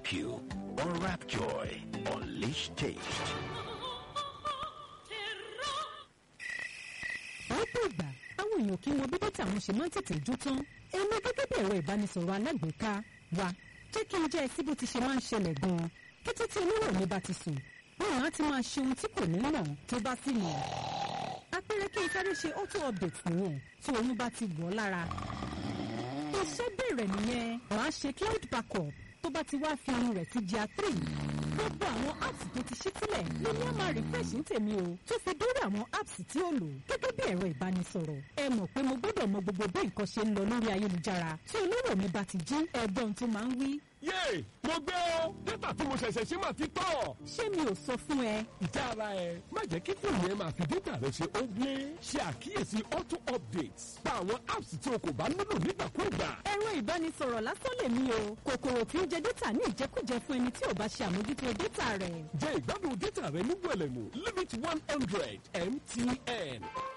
you. Unwrap joy. Unleash taste. ọ̀pọ̀ ìgbà àwọn èèyàn kì í mọ bí dátà àwọn ṣe máa ń tètè jó tán èmi gẹ́gẹ́ bí ẹ̀rọ ìbánisọ̀rọ̀ alágbèéká wa jẹ́ kí n jẹ́ ẹ sí bó ti ṣe máa ń ṣẹlẹ̀ gan-an kété tí oníwọ̀ mi bá ti sùn báwọn á ti máa ṣe ohun tí kò ní mọ̀ tó bá sì mọ̀ apẹ̀rẹ̀ kí n sáré ṣe auto update nìyẹn tí oyún bá ti wọ̀ ọ́ lára iṣẹ́ bẹ̀rẹ̀ nìyẹn wàá ṣe cloud backup tó bá ti wá fi ohun rẹ̀ sí gr three gbogbo àwọn apps tó ti ṣí sílẹ̀ ló ní a máa refresh ní tèmi o tó fi dórí àwọn apps tí ó lò gẹ́gẹ́ bí ẹ̀rọ ìbánisọ̀rọ̀ ẹ mọ̀ pé mo gbọ́dọ̀ mọ gbogbo bí nǹkan ṣe ń lọ lórí ayélujára tí olówó mi bá ti jí ẹ̀gbọ́n tó máa ń wí. yéè mo gbé o dátà tí mo ṣẹ̀ṣẹ̀ ṣe máa ti tọ̀. ṣé mi ò sọ fún ẹ ìjà ara ẹ má jẹ́ kí fóònù ẹ máa fi dátà rẹ ṣe ogle ṣe àkíyèsí auto updates pa àwọn apps tí o kò bá nílò nígbàkúùgbà. ẹ̀rọ ìbánisọ̀rọ̀ lásán lèmi o kòkòrò tí ń jẹ dátà ní ìjẹkújẹ fún ẹni tí ò bá ṣe àmójútó dátà rẹ̀ jẹ́ ìgbádùn dátà rẹ ní wẹ̀lẹ̀mú limit one hundred mtn.